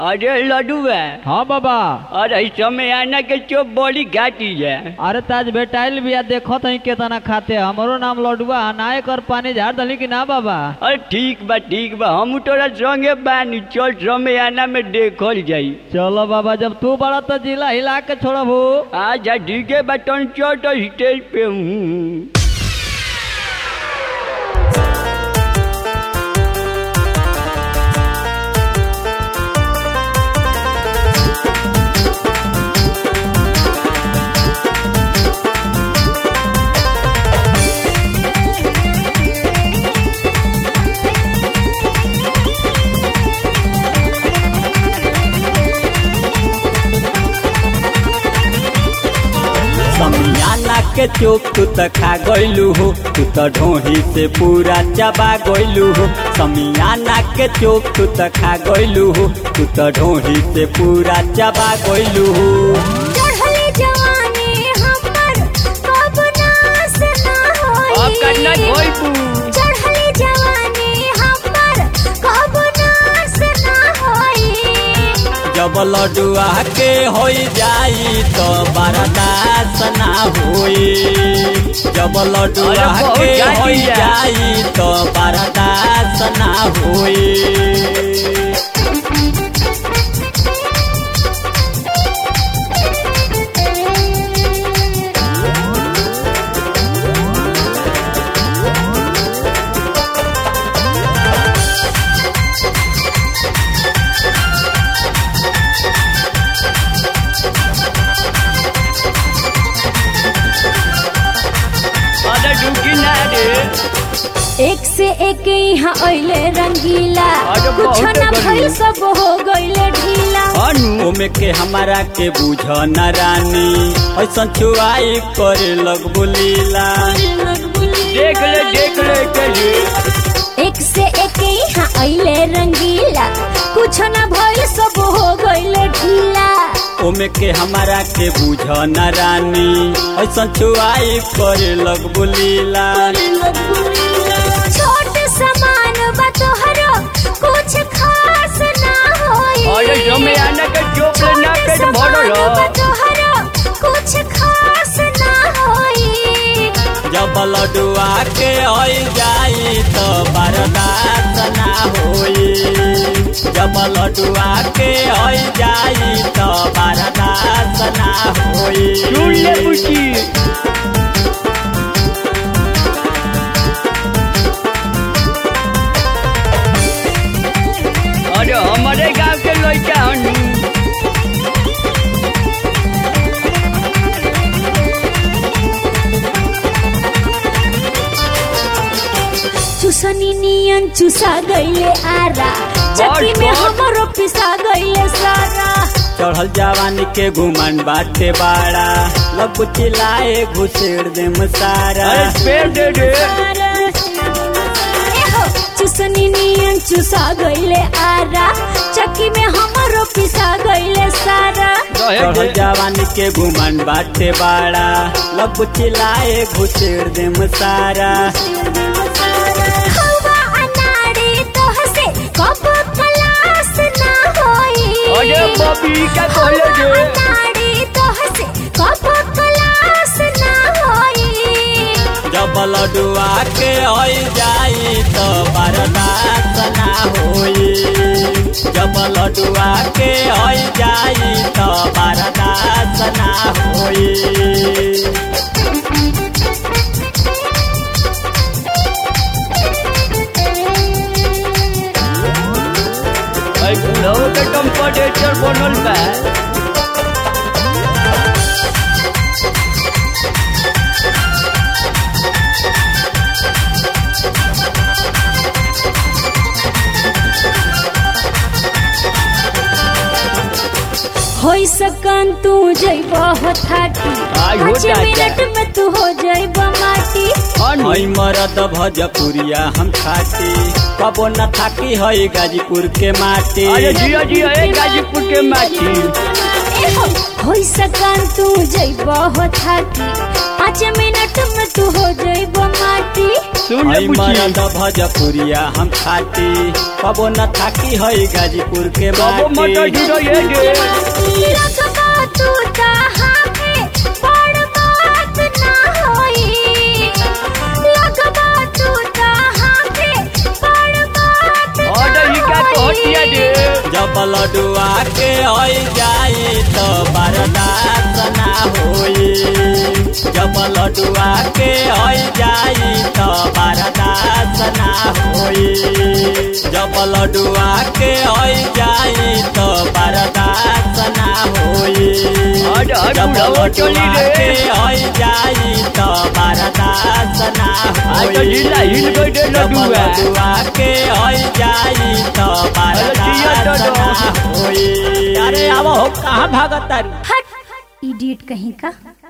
अरे लडुआ हाँ बाबा अरे समय आना के चोप बड़ी घाटी है अरे ताज बेटाइल बिया देखो तही केतना खाते हमरो नाम लडुआ नाय कर पानी झाड़ दली कि ना बाबा अरे ठीक बा ठीक बा हम तोरा संगे बानी चल समय आना में देखल जाई चलो बाबा जब तू बड़ा तो जिला हिला के छोड़बू अच्छा ठीक है बटन चल तो स्टेज पे हूँ समियाना के चोप तू त खा गइलू हो तू त ढोही से पूरा चबा गइलू हो समियाना के चोप तू त खा गइलू हो तू त ढोही से पूरा चबा गइलू हो चढ़ले जवानी हमर कब नास ना होई अब करना धोइबू चढ़ले जवानी हमर कब नास ना होई जब लडुआ के होई जाई तो बर्दाश्त ना होई जब लडुआ अरे बहुत के गाली होई है। जाई तो बर्दाश्त ना होई अरे डुकी ना रे एक से एक यहाँ अइले रंगीला अरे कुछ बहुत ना गर्मी। भइल सब हो गइले ढीला अनु ओमे के हमारा के बुझ न रानी ऐसन छुआई करे लग बुलीला देख ले देख ले के रे एक से एक यहाँ अइले रंगीला कुछ ना भइल सब हो गइले ढीला ओमे के हमारा के बुझ न रानी ऐसन छुआई करे लग बुलीला छोट समान बा तोहरो कुछ खास ना होई अरे समय आना के चोप ले ना पेट छोट भरल समान बा ह। तोहरो कुछ खास ना होई जब लडुआ के होई जाई तो बर्दाश्त ना होई जब लडुआ के होई जाई तो बर्दाश्त ना होई सुन ले बुची अरे हमारे गांव के लड़का हनु चुसनी नियन चुसा गइले आरा चक्की में बड़। हमरो पिसा गइले सारा चढ़ल जवानी के घुमन बाटे बाड़ा लग चिल्लाए घुसेड़ दे सारा अरे पेड़ दे दे एहो, चुसनी नियन चुसा गइले आरा चक्की में हमरो पिसा गइले सारा रहे चढ़ल दे जवानी के घुमन बाटे बाड़ा लग चिल्लाए घुसेड़ दे सारा हवा अनाड़ी तोहसे कब खलास ना होई अरे बबी का कहले हवा दे अनाड़ी तोहसे कब खलास ना होई जब लडुआ के होई जाई तो बर्दाश्त ना होई जब लडुआ के होई जाई तो बर्दाश्त ना होई अरे बुढ़ऊ के टेम्परेचर बनल बा होई सकन तू जइब हो थाटी आई हो पाँच जाता। मिनट में तू हो जइब माटी अनु हई मरद भजपुरिया हम खाती कबो न थाकी हई गाजीपुर के माटी अरे जिया जिया ए गाजीपुर के माटी होई सकान तू जइब हो थाकी पाँच मिनट में तू हो जइब माटी सुन ले हई बुची मरद भजपुरिया हम खाती कबो न थाकी हई गाजीपुर के बाबू मटर माटी ढूंढो ये गे लगबा तू तहाँ पे बड़ बात ना होई लगबा तू तहाँ पे बड़ बात ना ऑर्डर ही का कहतिया होई। रे जब लडुआ के हई जाई तो बर्दाश्त ना होई जब लडुआ के हई जाई तो बर्दाश्त ना होई जब लडुआ के हई जाई तो बर्दाश्त ना होई हट, हट, जब बुढ़ावा चली लडुआ रे। के हई जाई तो बर्दाश्त ना आज तो होई ढीला हिल गई रे जब लडुआ। लडुआ के हई जाई तो जिया बर्दाश्त तो ना होई अरे अब हो कहाँ भागत तारी हट इडियट कहीं का